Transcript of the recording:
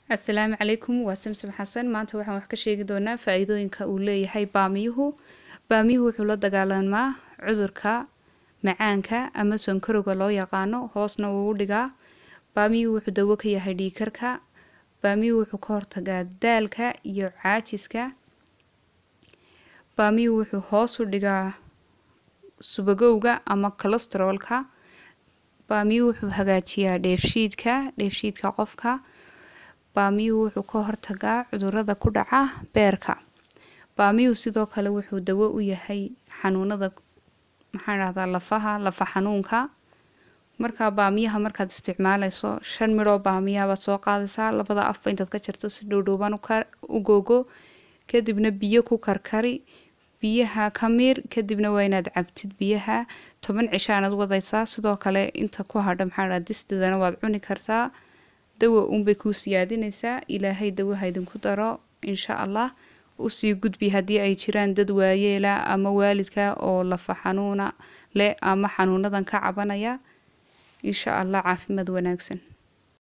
asalaamu calaykum waa samsam xasan maanta waxaan wax ka sheegi doonaa faa-iidooyinka uu leeyahay baamiyuhu baamiyuhu wuxuu la dagaalamaa cudurka macaanka ama sonkorowga loo yaqaano hoosna wuu u dhigaa baamiyuhu wuxuu dawo ka yahay dhiikarka baamiyuhu wuxuu ka hortagaa daalka iyo caajiska baamiyuhu wuxuu hoos u dhigaa subagowga ama colosterolka baamiyuhu wuxuu hagaajiyaa dheefshiidka dheefshiidka qofka baamiyuhu wuxuu ka hortagaa cudurada ku dhaca beerka baamiyuhu sidoo kale wuxuu dawo u yahay xanuunada maxaan dhahdaa lafaha lafa xanuunka markaa baamiyaha markaad isticmaaleyso shan midhoo baamiyaha baad soo qaadaysaa labada afba intaad ka jarto si dhowdhowban u googo kadibna biyo ku karkari biyaha ka miir kadibna waa inaad cabtid biyaha toban cishaanad wadaysaa sidoo kale inta ku hadha maxaa dhaha distidana waad cuni kartaa dawa unbay kuu siyaadinaysaa ilaahay dawaha idinku daro insha allah usii gudbi haddii ay jiraan dad waayeela ama waalidka oo lafa xanuuna leh ama xanuunadan ka cabanaya insha allah caafimaad wanaagsan